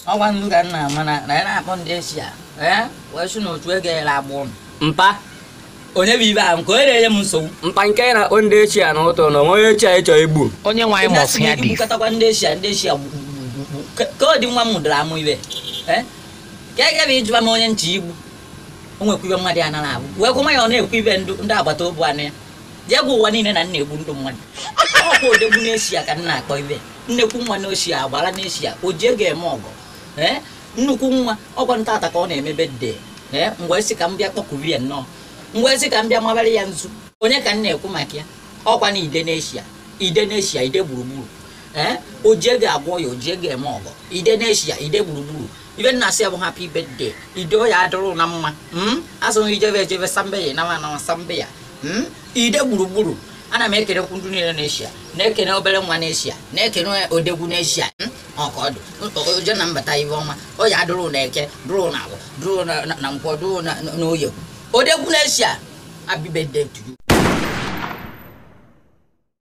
ọgwa ndụ ka nna mana na ya na-akpọ ndị eshia ee wee sị na otu ego ele agbụ ụnụ mpa onye bụ ibe ahụ nke onye na-enye m nsogbu mpa nke na-akpọ ndị echi a n'ụtọ na onwe echi a ịchọ igbu onye nwe anyị ma ọfụ ya dị igbukọtakwa ndị eshia ndị eshia gbugbugbu ka ọ dị nwa m mụdara amụ ibe ee ka ege bụ ịjụba m onye nche igbu o nwekwa ibe mmadụ ya nara abụ wee kwụ ya ọ na-ekwu ibe ndụ ndị agbata obi anụ ya jee gwa ụwa niile na nna egbu ndụ mmadụ ọkwa odegbu n'eshia ka nna akpọ ibe nnekwu nwa n'eshia agbara n'eshia o ji ego eme ọgọ ee nnukwu nwa ọkwa ntata ka ọ na-emebe de ee mgbe si ka m bịa kpọkubi ya nnọọ mgbe si ka m bịa mabara ya nzu onye ka m na-ekwu maka ya ọkwa na ide n'eshia ide n'eshia ide gburugburu ee o ji ego agwọ ya o ji ego eme ọgọ ide n'eshia ide gburugburu ibe nna asị ya bụ happy birthday ide ya adịrụ na mma mm? asụghị ijebe ejebe sambe ya nama na sambe ya mm? ide gburugburu ana m ekenekwu ndị niile n'eshia na-ekene obere nwa n'eshia na-ekene odegwu n'eshia mm? ọkọdụ oje na mbata ibe ọma o ya adịrụ na eke dụrụ na agwọ dụrụ na na nkwọ dụrụ na na oye odegwu n'eshia happy birthday to you